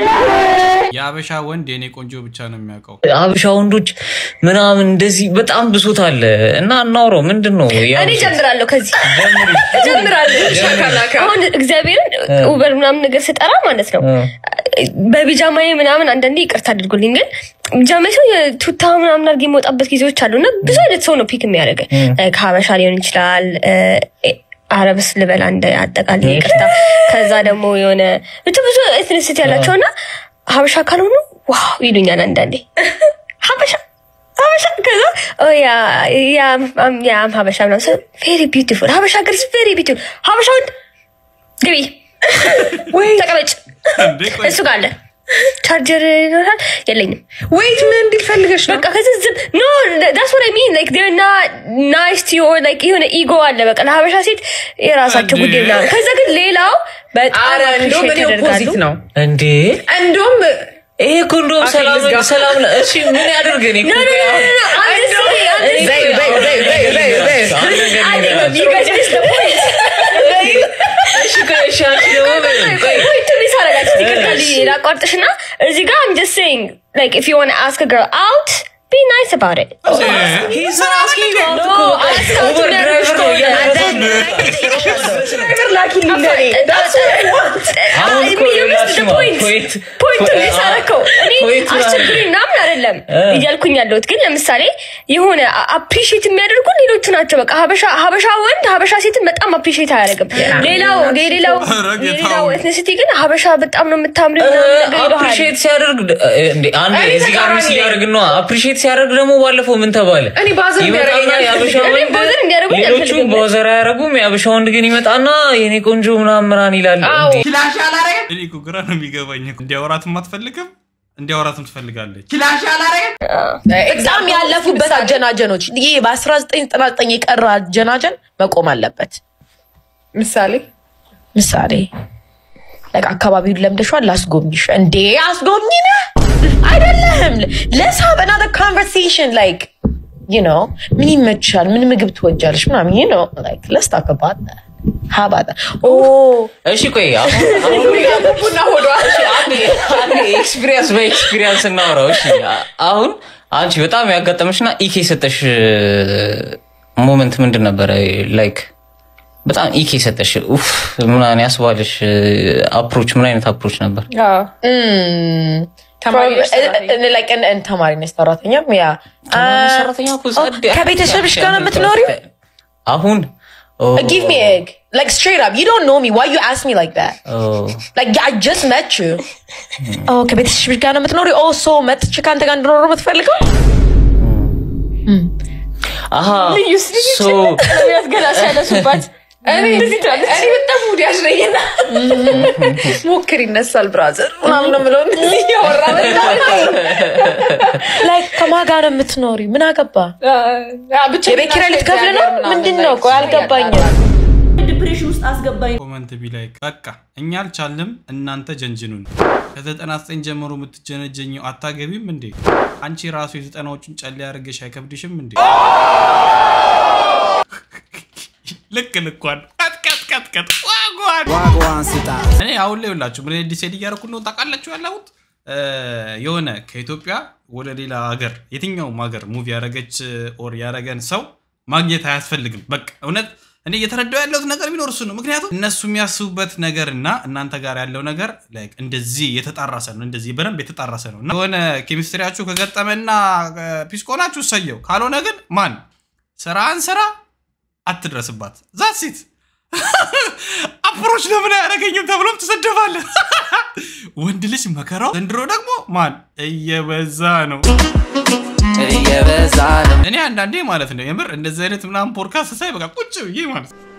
የአበሻ ወንድ የኔ ቆንጆ ብቻ ነው የሚያውቀው። አበሻ ወንዶች ምናምን እንደዚህ በጣም ብሶት አለ እና እናውረው ምንድን ነው እኔ ጀምራለሁ ከዚህ ጀምራለሁ። አሁን እግዚአብሔርን ውበር ምናምን ነገር ስጠራ ማለት ነው በቢጃማዬ ምናምን አንዳንዴ ይቅርታ አድርጉልኝ፣ ግን ቢጃማ ሰው የቱታ ምናምን አድርጌ የመውጣበት ጊዜዎች አሉ እና ብዙ አይነት ሰው ነው ፒክ የሚያደርገ ከሀበሻ ሊሆን ይችላል አረብስ ልበላ እንደ አጠቃላይ ይቅርታ። ከዛ ደግሞ የሆነ ብቻ ብዙ ኤትኒሲቲ ያላቸው እና ሀበሻ ካልሆኑ ዋው ይሉኛል አንዳንዴ ሀበሻ ሀበሻ ከዛ ኦ ያ ያ ያ ሀበሻ ምናምን ቬሪ ቢዩቲፉል ሀበሻ ገርስ ቬሪ ቢዩቲፉል ሀበሻ ወንድ ግቢ ወይ ተቀመጭ እሱ ጋር አለ ቻርጀር ይኖራል የለኝም ወይት ምን እንዲል ፈልገሽ ነው በቃ ከዚህ ዝም ኖ ዳስ ወር አይ ሚን ላይክ ዴር ና ናይስ ቱ ኦር ላይክ የሆነ ኢጎ አለ በቃ ለሀበሻ ሴት የራሳቸው ጉዳይ ምናምን ከዛ ግን ሌላው በጣም ኧረ እንደውም appreciate እኔ ኦፖዚት ያደርጋሉ ነው እንዴ እንደውም ይሄ እኮ እንደውም አፌ ሰላም ልዝጋ። ሰላም ነው። እሺ ምን ያደርግ እኔ እኮ No, no, no, no, no, I'm just እንደውም- saying, I'm just በይ፣ saying. በይ፣ በይ፣ በይ፣ በይ፣ በይ። አንድ ነገር I think ልንገራችሁ። you guys missed the point. እሺ ቆይ፣ እሺ አንቺ ደግሞ በይ፣ ቆይ። Point miss አደረጋችሁ። ይቅርታ ሊ- ላቋርጥሽና እዚህ ጋር I'm just saying like if you want to ask a girl out be nice about it. He's not asking you out No, እኮ በቃ ask out ኡበር የሚያደርግሽ ድራይቨር ነው ከሆነ እያደረገ ድራይቨር ላኪልኝ ለእኔ። That's what I want. አሁን እኮ ፖይንት ፖይንት ፖይንት ሚስ አደረከው። እኔ ፖይንቱ አስቸግሪ ምናምን አይደለም እ። እያልኩኝ ያለሁት ግን ለምሳሌ የሆነ አፕሪሺየት የሚያደርጉ ሌሎቹ ናቸው። በቃ ሀበሻ ሀበሻ ወንድ ሀበሻ ሴትን በጣም አፕሪሺየት አያደርግም። ሌላው የሌላው ኧረ ጌታው። የሌላው ኤትኒሲቲ ግን ሀበሻ በጣም ነው የምታምሪ ምናምን ነገር ይለዋል። አፕሪሺየት ሲያደርግ እንዴ አንድ እኔ እዚህ ጋር ሚስ ተቃራኒ እያደረግ ነው። አፕሪሺየት ሲያደርግ ደግሞ ባለፈው ምን ተባለ? እኔ ባዘር ይመጣና እንዲያደርገኝ የአበሻ አልፈልግም። ወንድ እኔ ባዘር እንዲያደርጉኝ ሌሎቹ አልፈልግም። በወዘር አያደርጉም። የአበሻ ወንድ ግን ይመጣና የኔ ቆንጆ ምናምን ምናምን ይላል። እንዴ! እኔ እኮ ግራ ነው የሚገባኝ። እንዲያወራትም አትፈልግም፣ እንዲያወራትም ትፈልጋለች። በጣም ያለፉበት አጀናጀኖች ይህ በ1999 የቀረ አጀናጀን መቆም አለበት። ምሳሌ ምሳሌ like አካባቢውን ለምደሽዋል፣ ላስጎብኝሽ። እንዴ አስጎብኝ ነህ አይደለህም። let's have another conversation like you know ምን ይመችሻል፣ ምን ምግብ ትወጃለሽ ምናምን you know like let's talk about that ሀባጣ እሺ ቆይ አሁን ቡና ሆዷ ኤክስፒሪየንስ በኤክስፒሪየንስ እናውራው። እሺ አ- አሁን አንቺ በጣም ያጋጠመሽና ኢኬ የሰጠሽ ሞመንት ምንድን ነበረ? ላይክ በጣም ኢኬ የሰጠሽ ኡፍ ምናምን ያስባልሽ አፕሮች ምን አይነት አፕሮች ነበር? ተማሪ ተማሪ ነች ሰራተኛም ያ ሰራተኛ እኮ ጸድ- ከቤተሰብሽ ጋር ነው የምትኖሪው? አሁን Give me egg. Like straight up. You don't know me. Why you ask me like that? Like I just met you. Oh, ከቤተሰብሽ ጋር ነው የምትኖሪው? Oh, so መጥቼ ከአንተ ጋር እንድኖር ነው የምትፈልገው? አሀ ልዩ ስልዩ ሶ ነቢያት ገና ሲያነሱባት እኔ እንደዚህ ትላለች። እኔ በጣም ሙድ ያዝለኝና ሞክር ይነሳል ብራዘር ምናምን ነው የምለው እንደዚህ እያወራ ላይክ ከማን ጋር ነው የምትኖሪ? ምን አገባ? የቤት ኪራይ ልትከፍል ነው? ምንድን ነው? ቆይ አልገባኝም። ዲፕሬሽን ውስጥ አስገባኝ። ኮመንት ቢ ላይክ በቃ እኛ አልቻልም፣ እናንተ ጀንጅኑን። ከ99 ጀምሮ የምትጀነጀኘው አታገቢም እንዴ? አንቺ ራሱ የዘጠናዎቹን ጨሌ ያደርገሽ አይከብድሽም እንዴ? ልክ ልኳን ቀጥቀጥቀጥቀጥ ዋጓን እኔ አሁን ላይ ሁላችሁ ምን ዲሴድ እያደረኩ ነው ታውቃላችሁ ያለሁት እ፣ የሆነ ከኢትዮጵያ ወደ ሌላ ሀገር የትኛውም ሀገር ሙቪ ያደረገች ኦር ያደረገን ሰው ማግኘት አያስፈልግም። በቃ እውነት እኔ እየተረዳው ያለሁት ነገር ቢኖር እሱ ነው። ምክንያቱም እነሱ የሚያስቡበት ነገር እና እናንተ ጋር ያለው ነገር like እንደዚህ የተጣራሰ ነው፣ እንደዚህ በደንብ የተጣራሰ ነው እና የሆነ ኬሚስትሪያችሁ ከገጠመና ፒስ ከሆናችሁ እሰየው፣ ካልሆነ ግን ማን ስራን ስራ አትድረስባት። ዛሲት አፕሮች ለምን አያደርገኝም ተብሎም ትሰደባለህ። ወንድ ልጅ መከራው ዘንድሮ ደግሞ ማን እየበዛ ነው እየበዛ ነው። እኔ አንዳንዴ ማለት ነው የምር እንደዚህ አይነት ምናምን ፖድካስት ሳይ በቃ ቁጭ ብዬ ማለት ነው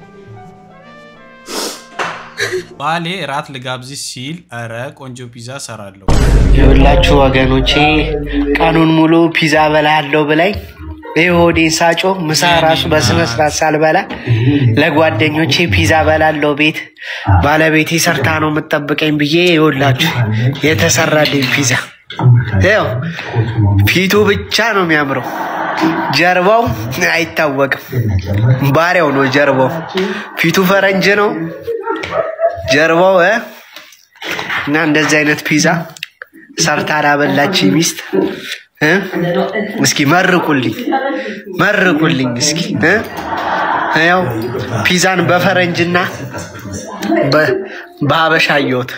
ባሌ ራት ልጋብዝሽ ሲል ኧረ ቆንጆ ፒዛ ሰራለሁ የሁላችሁ ወገኖቼ ቀኑን ሙሉ ፒዛ በላለሁ ብላኝ ይህ ሆዴን ሳጮ ምሳ ራሱ በስነ ስርዓት ሳልበላ ለጓደኞቼ ፒዛ በላለው ቤት ባለቤቴ ሰርታ ነው የምጠብቀኝ ብዬ ይኸውላችሁ የተሰራልኝ ፒዛ ይኸው ፊቱ ብቻ ነው የሚያምረው፣ ጀርባው አይታወቅም። ባሪያው ነው ጀርባው። ፊቱ ፈረንጅ ነው ጀርባው እ እና እንደዚህ አይነት ፒዛ ሰርታ ላበላች ሚስት እ? እስኪ መርቁልኝ መርቁልኝ እስኪ እ? ያው ፒዛን በፈረንጅና በ- በሀበሻ አየሁት።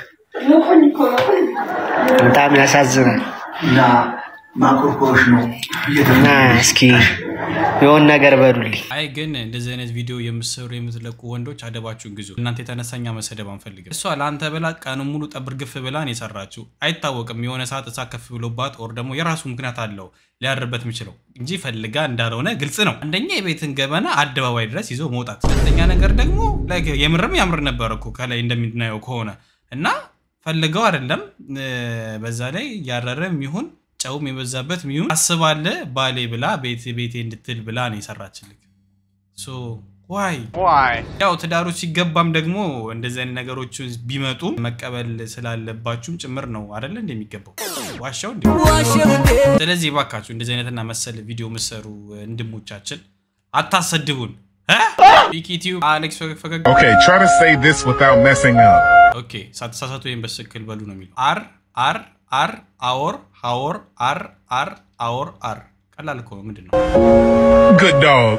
በጣም ያሳዝናል። እና ማቆርቆሮሽ ነው እና እስኪ የሆን ነገር በሉልኝ። አይ ግን እንደዚህ አይነት ቪዲዮ የምትሰሩ የምትለቁ ወንዶች አደባችሁን ግዙ። እናንተ የተነሳኛ መሰደብ አንፈልግም። እሷ ለአንተ ብላ ቀኑን ሙሉ ጠብር ግፍ ብላን የሰራችው አይታወቅም። የሆነ ሰዓት እሳት ከፍ ብሎባት ኦር ደግሞ የራሱ ምክንያት አለው ሊያድርበት የሚችለው እንጂ ፈልጋ እንዳልሆነ ግልጽ ነው። አንደኛ የቤትን ገበና አደባባይ ድረስ ይዞ መውጣት፣ ሁለተኛ ነገር ደግሞ like የምርም ያምር ነበር እኮ ከላይ እንደምናየው ከሆነ እና ፈልገው አይደለም እ፣ በዛ ላይ ያረረም ይሁን ጨውም የበዛበት ሚሆን አስባለ ባሌ ብላ ቤቴ ቤቴ እንድትል ብላ ነው የሰራችልክ። ሶ ዋይ ያው ትዳሩ ሲገባም ደግሞ እንደዚህ አይነት ነገሮች ቢመጡ መቀበል ስላለባችሁም ጭምር ነው አደለ እንደሚገባው ዋሻው እንዲ ስለዚህ ባካችሁ እንደዚህ አይነትና መሰል ቪዲዮ ምሰሩ እንድሞቻችን አታሰድቡን። ቢኪቲዩ አሌክስ ፈገግ Okay, try to say this without messing up. ኦኬ ሳትሳሳቱ ወይም በትክክል በሉ ነው የሚለው። አር አር አር አወር ሀወር አር አር አወር አር ቀላል እኮ ነው። ምንድን ነው? Good dog.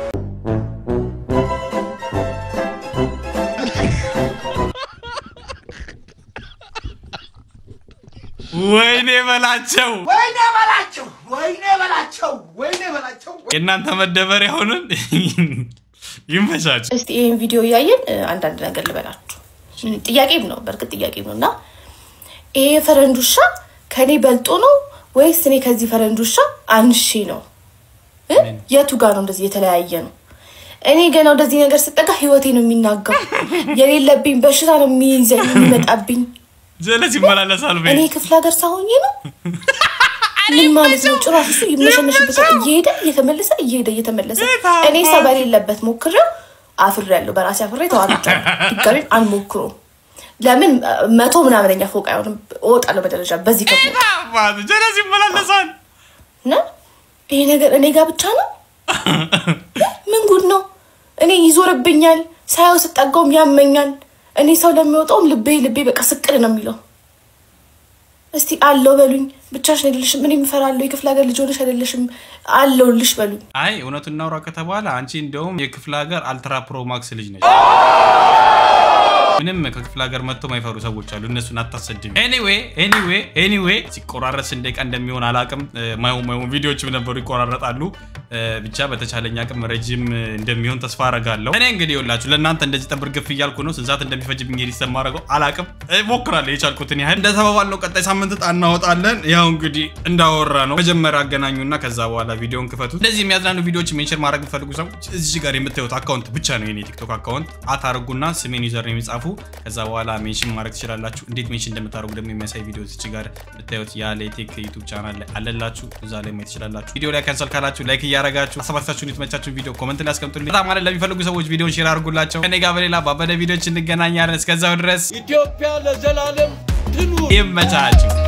ወይኔ በላቸው ወይኔ በላቸው፣ ወይኔ በላቸው፣ ወይኔ በላቸው። የእናንተ መደበሪያ ሆንን። ይመቻች። እስቲ ይህን ቪዲዮ እያየን እ፣ አንዳንድ ነገር ልበላችሁ። ም፣ ጥያቄም ነው በእርግጥ ጥያቄም ነው እና ይሄ ፈረንጅ ውሻ ከኔ በልጦ ነው ወይስ እኔ ከዚህ ፈረንጅ ውሻ አንሺ ነው እ? የቱ ጋር ነው እንደዚህ የተለያየ ነው? እኔ ገና ወደዚህ ነገር ስጠጋ ህይወቴ ነው የሚናጋው። የሌለብኝ በሽታ ነው የሚይዘኝ የሚመጣብኝ። ጀለስ ይመላለሳል። በይ እኔ ክፍለ ሀገር ሳሆኜ ነው ምን ማለት ነው? ጭራሽ እሱ ይመሸነሽበታል እየሄደ እየተመለሰ እየሄደ እየተመለሰ እኔ ሰው በሌለበት ሞክሬው አፍሬያለሁ። በራሴ አፍሬ ተዋግቻለሁ። ድጋሚ አልሞክሮም። ለምን መቶ ምናምነኛ ፎቅ አይሆንም። እወጣለሁ በደረጃ በዚህ ከፍ ጀለስ ይመላለሳል። እና ይሄ ነገር እኔ ጋር ብቻ ነው? ምን ጉድ ነው? እኔ ይዞርብኛል። ሳየው ስጠጋውም ያመኛል። እኔ ሰው ለሚወጣውም ልቤ ልቤ በቃ ስቅል ነው የሚለው። እስቲ አለው በሉኝ። ብቻሽን አይደለሽም፣ እኔ እፈራለሁ። የክፍለ ሀገር ልጅ ሆነሽ አይደለሽም፣ አለውልሽ በሉኝ። አይ እውነቱን እናውራ ከተባለ አንቺ እንደውም የክፍለ ሀገር አልትራ ፕሮ ማክስ ልጅ ነች። ምንም ከክፍለ ሀገር መጥቶ ማይፈሩ ሰዎች አሉ። እነሱን አታሰድም። ኤኒዌይ ኤኒዌይ ኤኒዌይ ሲቆራረጥ ስንት ደቂቃ እንደሚሆን አላቅም። ማይሆን ማይሆን ቪዲዮዎችም ነበሩ ይቆራረጣሉ። እ፣ ብቻ በተቻለኝ አቅም ረጅም እንደሚሆን ተስፋ አረጋለሁ። እኔ እንግዲህ ይኸውላችሁ ለእናንተ እንደዚህ ጠብር ግፍ እያልኩ ነው። ስንት ሰዓት እንደሚፈጅብኝ እንግዲህ ሰማረገው አላቅም። ሞክራለሁ የቻልኩትን ያህል እንደ ተባባልነው ቀጣይ ሳምንት ዕጣ እናወጣለን። ያው እንግዲህ እንዳወራ ነው መጀመሪያ አገናኙና ከዛ በኋላ ቪዲዮን ክፈቱት። እንደዚህ የሚያዝናኑ ቪዲዮዎች ሜንሽን ማድረግ የምትፈልጉ ሰዎች እዚህ ጋር የምታዩት አካውንት ብቻ ነው የኔ ቲክቶክ አካውንት አታርጉና ስሜን ዩዘር ነው የሚጻፉ ከዛ በኋላ ሜንሽን ማድረግ ትችላላችሁ። እንዴት ሜንሽን እንደምታደርጉ ደግሞ የሚያሳይ ቪዲዮ እዚህ ጋር ብታዩት ያለ ቴክ ዩቱብ ቻናል ላይ አለላችሁ። እዛ ላይ ማየት ትችላላችሁ። ቪዲዮ ላይ ካንሰል ካላችሁ ላይክ እያረጋችሁ አሰባሳችሁን የተመቻችሁን ቪዲዮ ኮመንት ላይ አስቀምጡልኝ። በጣም ማለት ለሚፈልጉ ሰዎች ቪዲዮን ሼር አድርጉላቸው። ከኔ ጋር በሌላ ባበደ ቪዲዮች እንገናኛለን። እስከዛው ድረስ ኢትዮጵያ ለዘላለም ትኑር። ይመቻችሁ።